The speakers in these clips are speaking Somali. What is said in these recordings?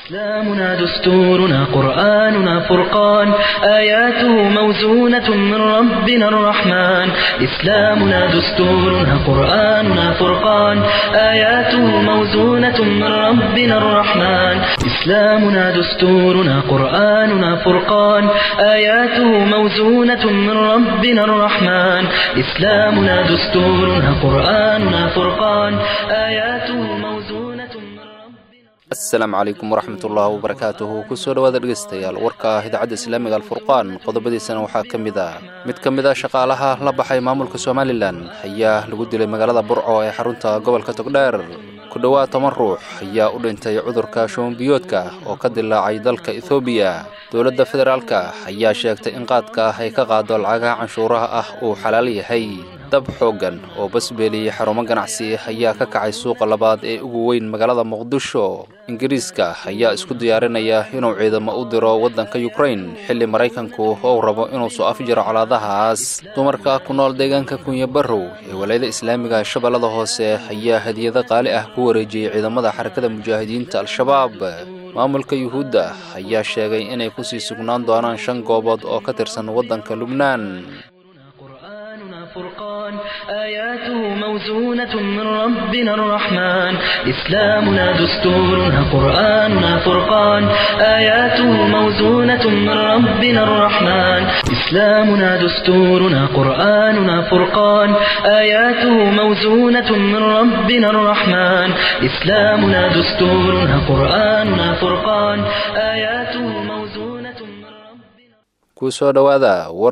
إسلامنا دستورنا قرآننا فرقان آياته موزونة من ربنا الرحمن إسلامنا دستورنا قرآننا فرقان آياته موزونة من ربنا الرحمن إسلامنا دستورنا قرآننا فرقان آياته موزونة من ربنا الرحمن إسلامنا دستورنا قرآننا فرقان آياته موزونة من ربنا asalaamu calaykum waraxmatullaahi wabarakaatuhu kusoo dhowaada dhegeystayaal warka idaacadda islaamiga alfurqaan qodobadiisana waxaa ka mid ah mid ka mid a shaqaalaha la baxay maamulka somalilan ayaa lagu dilay magaalada burco ee xarunta gobolka togdheer ku dhowaad toban ruux ayaa u dhintay cudurka shubanbiyoodka oo ka dilaacay dalka ethoobiya dowladda federaalka ayaa sheegtay in qaadka ay ka qaado lacagaha canshuuraha ah uu xalaal yahay dab xooggan oo basbeeliyey xarumo ganacsi ayaa ka kacay suuqa labaad ee ugu weyn magaalada muqdisho ingiriiska ayaa isku diyaarinaya inuu ciidamo u diro waddanka yukrain xilli maraykanku ou rabo inuu soo afjiro colaadahaas dumarka ku nool deegaanka kunya barrow ee walaayada islaamiga shabeellada hoose ayaa hadiyado qaali ah ku wareejiyey ciidamada xarakada mujaahidiinta al-shabaab maamulka yuhuudda ayaa sheegay inay kusii sugnaan doonaan shan goobood oo ka tirsan waddanka lubnaan قرآننا فرقان آياته موزونة من ربنا الرحمن إسلامنا دستورنا قرآننا فرقان آياته موزونة من ربنا الرحمن إسلامنا دستورنا قرآننا فرقان آياته موزونة من ربنا الرحمن إسلامنا دستورنا قرآننا فرقان آياته موزونة من ربنا kusoo dhowaada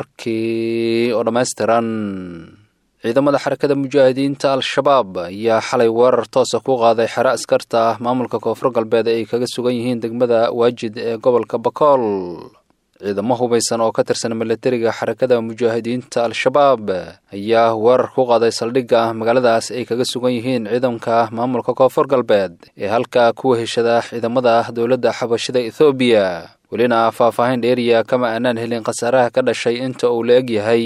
warkii oo dhammaystiran ciidamada xarakada mujaahidiinta al-shabaab ayaa xalay weerar toosa ku qaaday xero askarta ah maamulka koonfur galbeed ay kaga sugan yihiin degmada waajid ee gobolka bakool ciidamo hubaysan oo ka tirsan milatariga xarakada mujaahidiinta al-shabaab ayaa weerar ku qaaday saldhigga magaaladaas ay kaga sugan yihiin ciidanka maamulka koonfur galbeed ee halka kuwa heshada ciidamada dowladda xabashida ethoobiya welina faahfaahin dheeriya kama aanaan helin khasaaraha ka dhashay inta uu la eg yahay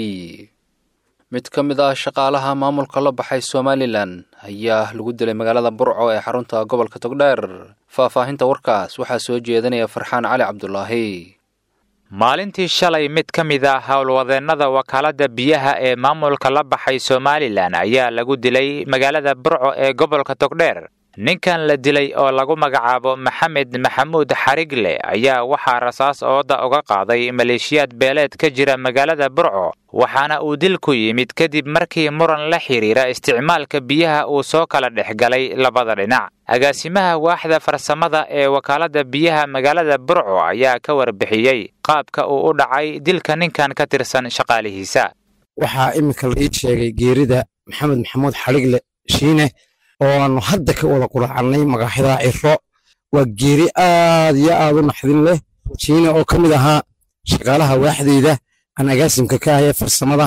mid ka mid ah shaqaalaha maamulka la baxay somalilan ayaa lagu dilay magaalada burco ee xarunta gobolka togdheer faahfaahinta warkaas waxaa soo jeedinaya farxaan cali cabdulaahi maalintii shalay mid ka mid ah howlwadeennada wakaaladda biyaha ee maamulka la baxay somalilan ayaa lagu dilay magaalada burco ee gobolka togdheer ninkan la dilay oo lagu magacaabo maxamed maxamuud xarigle ayaa waxaa rasaas ooda uga qaaday maleeshiyaad beeleed ka jira magaalada burco waxaana uu dilku yimid kadib markii muran la xidhiira isticmaalka biyaha uu soo kala dhex galay labada dhinac agaasimaha waaxda farsamada ee wakaaladda biyaha magaalada burco ayaa ka warbixiyey qaabka uu u dhacay dilka ninkan ka tirsan shaqaalihiisa waxaa iminka la ii sheegay geerida maxamed maxamuud xarigle shiine oo aanu hadda ka wada quraacannay magaaxida ciro waa geeri aad iyo aad u naxdin leh shiine oo ka mid ahaa shaqaalaha waaxdeyda aan agaasimka ka ahee farsamada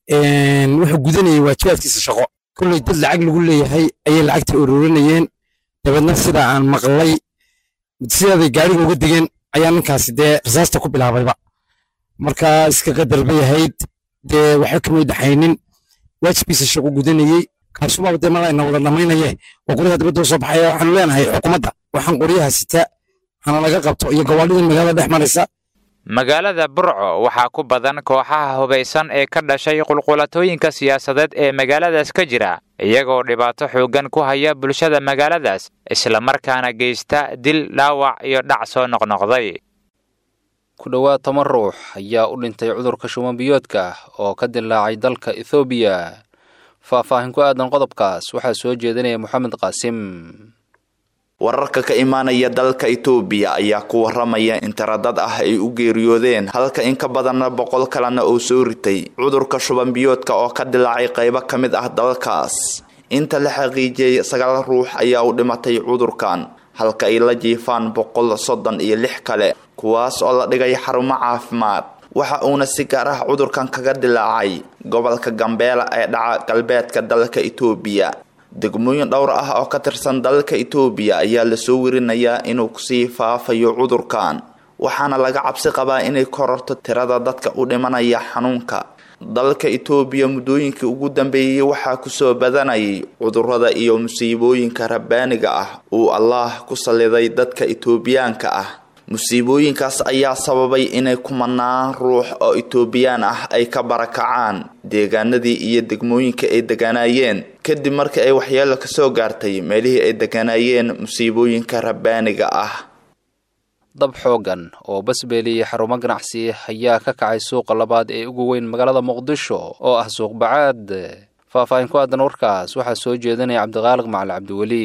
wuxuu gudanayay waajibaadkiisa shaqo kolley dad lacag lagu leeyahay ayay lacagta ururinayeen dabeedna sida aan maqlay sidaaday gaariga uga degeen ayaa ninkaasi dee rasaasta ku bilaabayba marka iska qadar bay ahayd dee waxba kamay dhaxaynin waajibkiisa shaqo gudanayey kaasubaaba dee malayna wada dhamaynaye oo qoryaha dibadda soo baxaya waxaanu leenahay xukuumadda waxaan qoryaha sita hana laga qabto iyo gawaadhidan magaalada dhex maraysa magaalada burco waxaa ku badan kooxaha hubaysan ee ka dhashay qulqulatooyinka siyaasadeed ee magaaladaas ka jira iyagoo dhibaato xooggan ku haya bulshada magaaladaas islamarkaana geysta dil dhaawac iyo dhac soo noqnoqday ku dhowaad toban ruux ayaa u dhintay cudurka shubanbiyoodka oo ka dilaacay dalka ethoobiya faahfaahin ku aadan qodobkaas waxaa soo jeedinaya moxamed qaasim wararka ka imaanaya dalka itoobiya ayaa ku waramaya in taradad ah ay u geeriyoodeen halka in ka badanna boqol kalena uu soo ritay cudurka shubanbiyoodka oo ka dilaacay qaybo ka mid ah dalkaas inta la xaqiijiyey sagaal ruux ayaa u dhimatay cudurkan halka ay la jiifaan boqol soddon iyo lix kale kuwaas oo la dhigay xarumo caafimaad waxa uuna si gaar ah cudurkan kaga dilaacay gobolka gambeela ee dhaca galbeedka dalka itoobiya degmooyin dhowr ah oo ka tirsan dalka itoobiya ayaa lasoo werinayaa inuu kusii faafayo cudurkan waxaana laga cabsi qabaa inay kororto tirada dadka u dhimanaya xanuunka dalka itoobiya muddooyinkii ugu dambeeyey waxaa kusoo badanayay cudurrada iyo musiibooyinka rabbaaniga ah uu allaah ku salliday dadka itoobiyaanka ah musiibooyinkaas ayaa sababay inay kumanaan ruux oo itoobiyaan ah ay ka barakacaan deegaanadii iyo degmooyinka ay deganaayeen kadib markii ay waxyeelo kasoo gaartay meelihii ay deganaayeen musiibooyinka rabbaaniga ah dab xooggan oo basbeeliyey xarumo ganacsi ayaa ka kacay suuqa labaad ee ugu weyn magaalada muqdisho oo ah suuq bacaad faahfaahin ku aadan warkaas waxaa soo jeedinaya cabdiqaaliq macali cabdiweli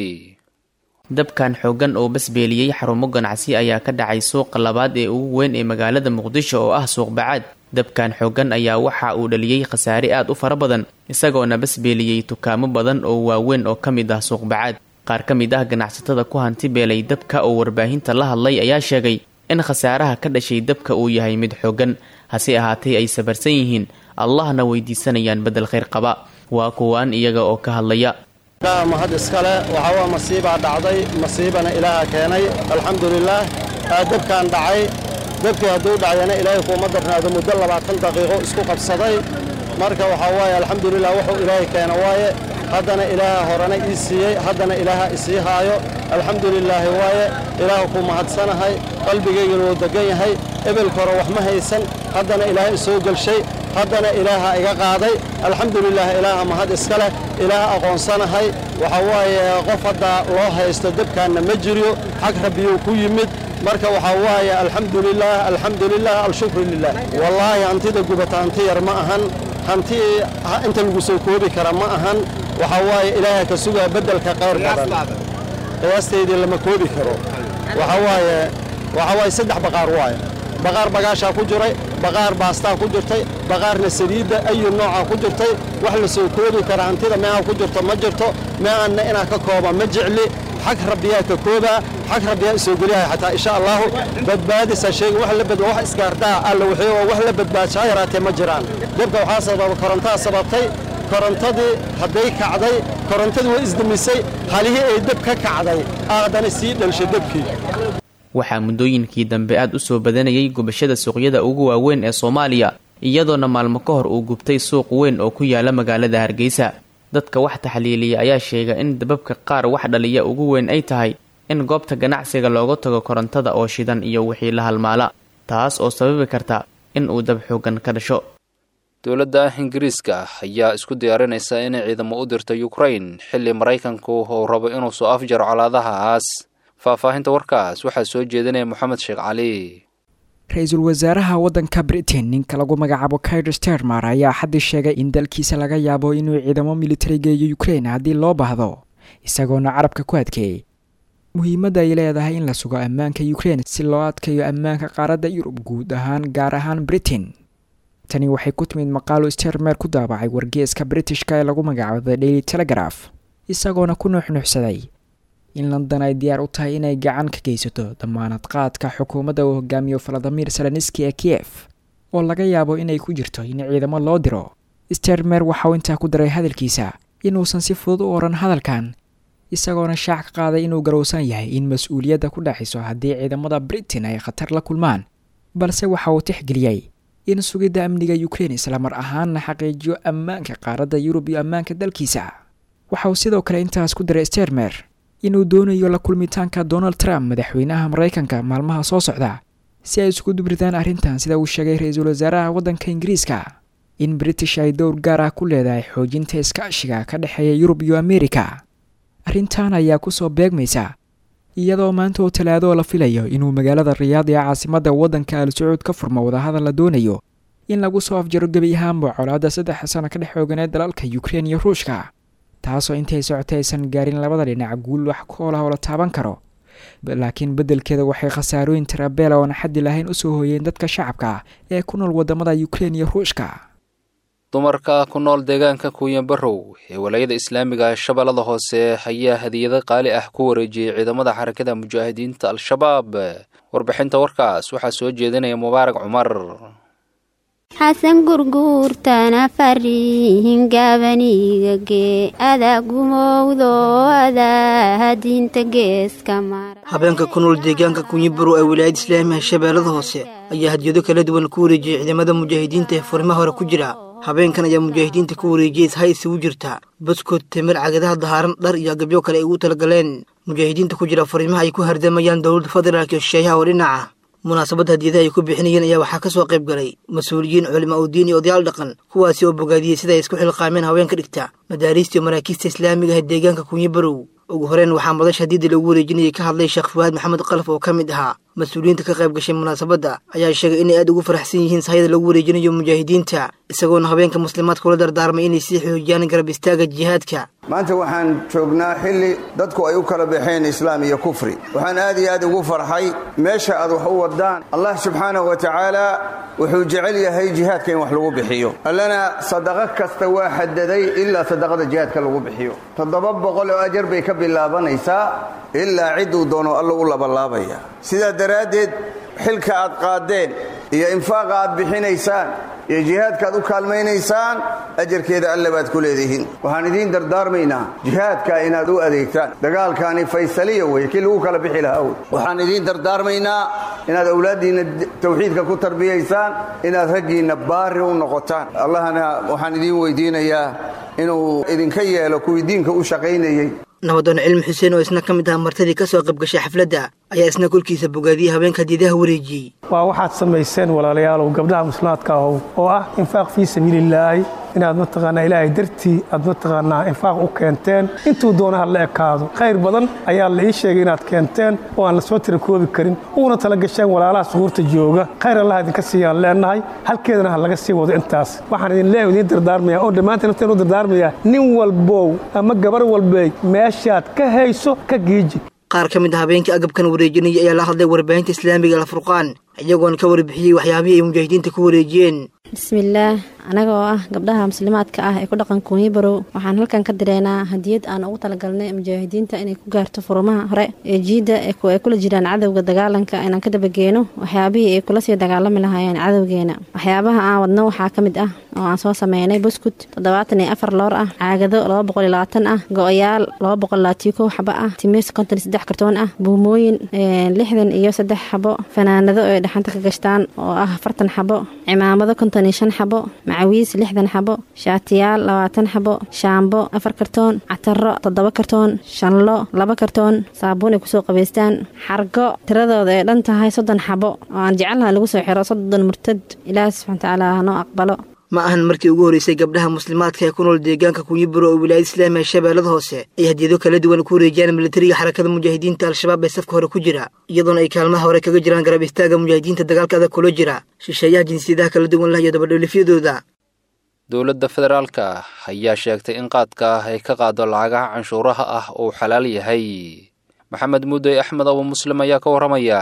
dabkan xooggan oo basbeeliyey xarumo ganacsi ayaa ka dhacay suuqa labaad ee ugu weyn ee magaalada muqdisho oo ah suuq bacaad dabkan xooggan ayaa waxa uu dhaliyey khasaare aad u fara badan isagoona basbeeliyey dukaamo badan oo waaweyn oo ka mid ah suuq bacaad qaar ka mid ah ganacsatada ku hanti beelay dabka oo warbaahinta la hadlay ayaa sheegay in khasaaraha ka dhashay dabka uu yahay mid xooggan hase ahaatee ay sabarsan yihiin allahna weydiisanayaan beddel khayr qaba waa kuwaan iyaga oo ka hadlaya mahad iskale waxaa waa masiibaa dhacday masiibana ilaaha keenay alxamdulilaah dabkaan dhacay dabkii hadduu dhacayana ilaahay kuuma darnaado muddo labaatan daqiiqo isku qabsaday marka waxaa waaye alxamdulilah wuxuu ilaahay keena waaye haddana ilaaha horena ii siiyey haddana ilaaha isii haayo alxamdulilaahi waaye ilaaha ku mahadsanahay qalbigaygana wuu degan yahay ebelka hore wax ma haysan haddana ilaaha isoo gelshay haddana ilaaha iga qaaday alxamdulilah ilaaha mahad iska leh ilaaha aqoonsanahay waxaa waaye qof hadda loo haysto dabkaanna ma jiriyo xag rabbiyuu ku yimid marka waxaa waaye alxamdulilaah alxamdulilah alshukru lilah wallaahi hantida gubata hanti yar ma ahan hanti inta lagu soo koobi kara ma ahan waxaa waaye ilaaha ka sugaa beddelka qayr badan qiyaastaydii lama koobi karo waxaa waaye waxaa waaye saddex baqaar waaye baqaar bagaashaa ku jiray baqaar baastaa ku jirtay baqaarna saliidda ayu noocaa ku jirtay wax la soo koobi kara hantida meeha ku jirto ma jirto meeanna inaa ka kooba ma jecli xag rabbiyaa ka koobaa xag rabbiyaa isoo geliyahay xataa insha allaahu badbaadisa sheegi wax la bad wax isgaartaa alla wixii oo wax la badbaadshaa yaraatee ma jiraan dabka waxaa sababa korontaa sababtay korontadii hadday kacday korontadii way isdemisay halihii ay dab ka kacday aadana sii dhelshay dabkii waxaa muddooyinkii dambe aad u soo badanayay gubashada suuqyada ugu waaweyn ee soomaaliya iyadoona maalmo ka hor uu gubtay suuq weyn oo ku yaala magaalada hargeysa dadka wax taxliiliya ayaa sheega in dababka qaar wax dhaliya ugu weyn ay tahay in goobta ganacsiga looga tago korontada oo shidan iyo wixii la halmaala taas oo sababi karta in uu dab xoogan ka dhasho dowladda ingiriiska ayaa isku diyaarinaysa inay ciidamo u dirto ukrain xilli maraykanku uu rabo inuu soo afjaro colaadahaas faahfaahinta warkaas waxaa soo jeedinaya moxamed sheekh cali ra-iisul wasaaraha waddanka britain ninka lagu magacaabo kair stermer ayaa xaddii sheegay in dalkiisa laga yaabo inuu ciidamo militari geeyo ukrain haddii loo baahdo isagoona carabka ku adkeeyey muhiimadda ay leedahay in la sugo ammaanka ukrain si loo adkayo ammaanka qaaradda yurub guud ahaan gaar ahaan britain tani waxay ku timid maqaalo stermer ku daabacay wargeeska britishka ee lagu magacaabo the daily telegraph isagoona ku nuuxnuuxsaday in london ay diyaar u tahay inay gacan ka geysato damaanad qaadka xukuumadda uu hogaamiyo valadimir seleniski ee kiyef oo laga yaabo inay ku jirto in ciidamo loo diro stermer waxauu intaa ku daray hadalkiisa inuusan si fudud u odhan hadalkan isagoona shaac ka qaaday inuu garowsan yahay in mas-uuliyadda ku dhaxiso haddii ciidamada britain ay khatar la kulmaan balse waxa uu tixgeliyey in sugidda amniga ukrain islamar ahaanna xaqiijiyo ammaanka qaaradda yurub iyo ammaanka dalkiisa waxa uu sidoo kale intaas ku daray stermer inuu doonayo la kulmitaanka donald trump madaxweynaha maraykanka maalmaha soo socda si ay isku dubridaan arrintan sida uu sheegay ra-iisul wasaaraha waddanka ingiriiska in british ay dowr gaar ah ku leedahay xoojinta iskaashiga ka dhexeeya yurub iyo amerika arrintan ayaa kusoo beegmaysa iyadoo maanta oo talaado la filayo inuu magaalada riyaad ee caasimadda waddanka al sacuud ka furmo wadahadal la doonayo in lagu soo afjaro gebi ahaanba colaadda saddex sano ka dhex xooganeed dalalka ukrein iyo ruushka taasoo intay socotay aysan gaarin labada dhinac guul wax koolah oo la taaban karo laakiin beddelkeeda waxay khasaarooyin tirabeela oona xaddi lahayn usoo hooyeen dadka shacabka ee ku nool wadamada ukrein iyo ruushka dumarka ku nool deegaanka kuuyanbarow ee walaayada islaamiga shabeellada hoose ayaa hadiyado qaali ah ku wareejiyey ciidamada xarakada mujaahidiinta al-shabaab warbixinta warkaas waxaa soo jeedinaya mubaarak cumar xasan gurguurtana farihin gaabaniigagee adaa gumowdo adaa diinta geeska mara habeenka ku nool deegaanka kunyibarow ee wilaayada islaamiga shabeellada hoose ayaa hadiyado kala duwan ku wareejiyey ciidamada mujaahidiinta ee furimaha hore ku jira habeenkan ayaa mujaahidiinta ku wareejiyey ishay isugu jirta baskod timir cagadaha dahaaran dhar iyo agabyo kale ay ugu talagaleen mujaahidiinta ku jira fariimaha ay ku hardamayaan dowladda federaalk iyo shisheeyaha oo dhinaca munaasabadda hadiyadaha ay ku bixinayeen ayaa waxaa ka soo qayb galay mas-uuliyiin culimaa udiin iyo odayaal dhaqan kuwaasi oo bogaadiyey sida ay isku xilqaameen haweenka dhigta madaariista iyo maraakiista islaamiga ah deegaanka kunyi barow ugu horeen waxaa madasha hadiidda lagu wareejinayay ka hadlay sheekh fuwaad maxamed qalaf oo ka mid ahaa mas-uuliyiinta ka qayb gashay munaasabadda ayaa sheegay inay aad ugu faraxsan yihiin sahayada lagu wareejinayo mujaahidiinta isagoona haweenka muslimaadka ula dardaarmay inay sii xoojiyaan garab istaaga jihaadka maanta waxaan joognaa xilli dadku ay u kala baxeen islaam iyo kufri waxaan aad iyo aad ugu farxay meesha aad wax u wadaan allah subxaanahu wa tacaala wuxuu jecel yahay jihaadka in wax lagu bixiyo allana sadaqo kasta waa xadaday ilaa sadaqada jihaadka lagu bixiyo toddoba boqol oo ajar bay ka bilaabanaysaa ilaa cidduu doono alla u labalaabaya sidaa daraaddeed xilka aad qaadeen iyo infaaqa aad bixinaysaan iyo jihaadkaaad u kaalmaynaysaan ajarkeeda alle baad ku leedihiin waxaan idiin dardaarmaynaa jihaadka inaad u adeegtaan dagaalkaani faysaliya wey kii lagu kala bixi lahaa wey waxaan idiin dardaarmaynaa inaad awlaaddiinna tawxiidka ku tarbiyaysaan inaad raggiinna baari u noqotaan allahna waxaan idiin weydiinayaa inuu idinka yeelo kuwii diinka u shaqaynayey nabadoon cilmi xuseen oo isna ka mid ah martadii ka soo qayb gashay xafladda ayaa isna kolkiisa bogaadiyey haweenka hadiidaha wareejiyey waa waxaad samayseen walaalayaalow gabdhaha muslimaadka ahow oo ah infaaq fii sabiilillaahi inaad mataqaanaa ilaahay dartii aad mataqaanaa infaaq u keenteen intuu doona ha la ekaado khayr badan ayaa la ii sheegay inaad keenteen oo aan la soo tira koobi karin uuna tala gasheen walaalaha suhuurta jooga khayr allah idinka siiyaan leenahay halkeedana ha laga sii wado intaas waxaan idin leeyahay idiin dardaarmaya oo dhammaantiin nafteen u dardaarmaya nin walbow ama gabar walbey meeshaad ka hayso ka giiji qaar ka mid a habeenkii agabkan wareejinaya ayaa la hadlay warbaahinta islaamiga alfurqaan iyagoona ka warbixiyey waxyaabihii ay mujaahidiinta ku wareejiyeen bismillaah anaga oo ah gabdhaha muslimaadka ah ee ku dhaqan kuunyi barow waxaan halkan ka direynaa hadiyad aan ugu talagalnay mujaahidiinta inay ku gaarto furumaha hore ee jiidda ay kula jiraan cadowga dagaalanka inaan ka dabageeno waxyaabihii ay kula sii dagaalami lahaayeen cadowgeena waxyaabaha aan wadno waxaa ka mid ah oo aan soo sameynay buskut toddobaatan iyo afar loor ah caagado laba boqol iyo labaatan ah go-oyaal laba boqol labaatiyo kow xabo ah timiis konton iyo saddex kartoon ah buumooyin lixdan iyo saddex xabo fanaanado ay dhaxanta ka gashtaan oo ah afartan xabo cimaamado konton iyo shan xabo macawiis lixdan xabo shaatiyaal labaatan xabo shaambo afar kartoon cataro toddoba kartoon shanlo laba kartoon saabuun ay kusoo qabaystaan xargo tiradooda ay dhan tahay soddon xabo oo aan jecelnaha lagu soo xiro soddon murtad ilaahi subxana watacaala hanoo aqbalo ma ahan markii ugu horreysay gabdhaha muslimaadka ee ku nool deegaanka kunyiburo oo wilaayada islaamiga shabeellada hoose ay hadiyado kala duwan ku wareejiyaan militariga xarakada mujaahidiinta al-shabaab ee safka hore ku jira iyadoona ay kaalmaha hore kaga jiraan garab istaaga mujaahidiinta dagaalka adag kula jira shisheeyaha jinsiyadaha kala duwan lah iyo dabadhoolifyadooda dowladda federaalka ayaa sheegtay in qaadka ay ka qaado lacagaha canshuuraha ah uu xalaal yahay maxamed muudey axmed abu muslim ayaa ka warramaya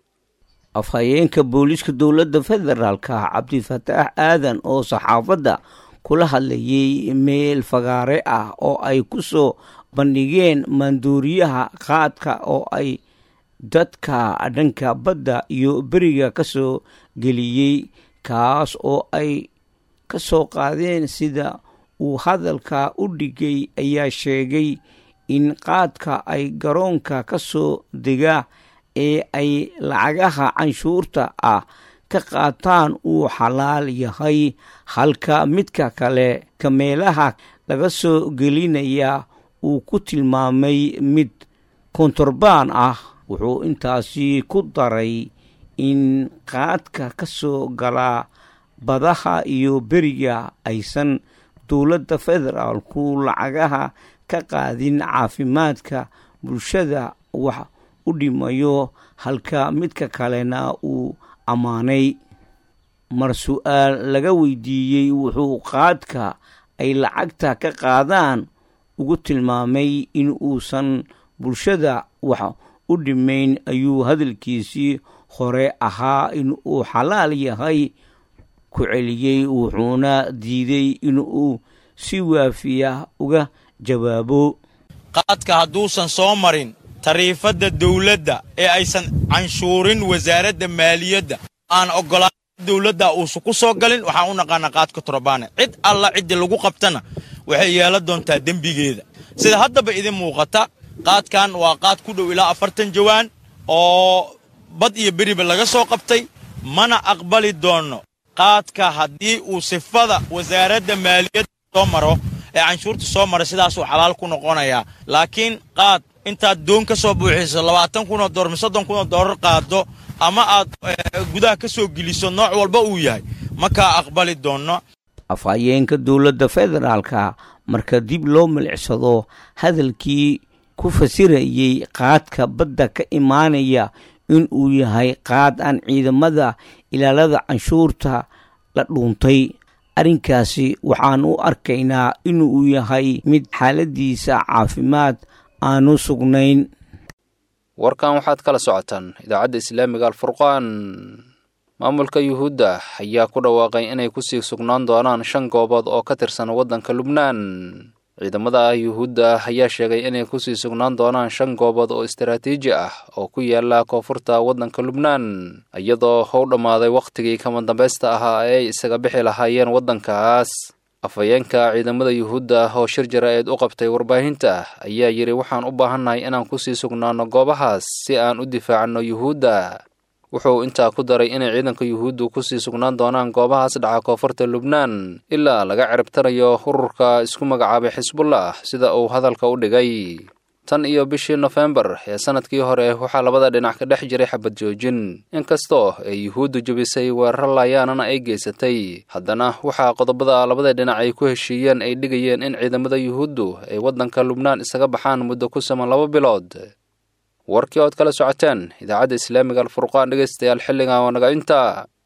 afhayeenka booliiska dowladda federaalka cabdifataax aadan oo saxaafadda kula hadlayay meel fagaare ah oo ay ku soo bandhigeen maanduuriyaha qaadka oo ay dadka dhanka badda iyo beriga ka soo geliyey kaas oo ay ka soo qaadeen sida uu hadalka u dhigay ayaa sheegay in qaadka ay garoonka ka soo degaa ee ay lacagaha canshuurta ah ka qaataan uu xalaal yahay halka midka kale kameelaha laga soo gelinaya uu ku tilmaamay mid kontorbaan ah wuxuu intaasi ku daray in qaadka ka soo galaa badaha iyo beriga aysan dowladda federaalku lacagaha ka qaadin caafimaadka bulshada wax u dhimayo halka midka kalena uu ammaanay mar su-aal laga weydiiyey wuxuu qaadka ay lacagta ka qaadaan ugu tilmaamay in uusan bulshada wax u dhimayn ayuu hadalkiisii hore ahaa in uu xalaal yahay ku celiyey wuxuuna diiday inuu si waafiya uga jawaabo qaadka hadduusan soo marin tariifadda dawladda ee aysan canshuurin wasaaradda maaliyadda aan oggolaan dawladda uusan ku soo galin waxaan u naqaanaa qaadka torobaane cid alla ciddii lagu qabtana waxay yeelan doontaa dembigeeda sida haddaba idin muuqata qaadkan waa qaad ku dhow ilaa afartan jawaan oo bad iyo beriba laga soo qabtay mana aqbali doonno qaadka haddii uu sifada wasaaradda maaliyadda soo maro ee canshuurta soo mara sidaasuu xalaal ku noqonayaa laakiin qaad intaad doon ka soo buuxiso labaatan kunoo doolar mise soddon kunoo doolar qaado ama aad gudaha ka soo geliso nooc walba uu yahay ma kaa aqbali doonno afhayeenka dowladda federaalka marka dib loo milicsado hadalkii ku fasirayey qaadka badda ka imaanaya in uu yahay qaad aan ciidamada ilaalada canshuurta la dhuuntay arrinkaasi waxaan u arkaynaa inuu yahay mid xaaladiisa caafimaad aanu sugnayn warkan waxaad kala socotaan idaacadda islaamiga alfurqaan maamulka yuhuudda ayaa ku dhawaaqay inay kusii sugnaan doonaan shan goobood oo ka tirsan waddanka lubnaan ciidamada yuhuudda ayaa sheegay inay kusii sugnaan doonaan shan goobood oo istaraatiiji ah oo ku yaala koonfurta waddanka lubnaan iyadoo u dhammaaday wakhtigii kama dambaysta ahaa ee ay isaga bixi lahaayeen waddankaas afhayeenka ciidamada yuhuudda oo shir jara-eed u qabtay warbaahinta ayaa yidhi waxaan u baahannahay inaan kusii sugnaanno goobahaas si aan u difaacanno yuhuudda wuxuu intaa ku daray inay ciidanka yuhuuddu kusii sugnaan doonaan goobahaas dhaca koonfurta lubnaan ilaa laga ciribtarayo ururka isku magacaabay xisbullah sida uu hadalka u dhigay tan iyo bishii nofembar ee sanadkii hore waxaa labada dhinac ka dhex jiray xabad joojin inkastoo ay yuhuuddu jebisay weerar laayaanana ay geysatay haddana waxaa qodobada labada dhinac ay ku heshiiyeen ay dhigayeen in ciidamada yuhuuddu ay waddanka lubnaan isaga baxaan muddo ku saman laba bilood warkii ood kala socoteen idaacadda islaamiga alfurqaan dhegaystayaal xilligan waa naga inta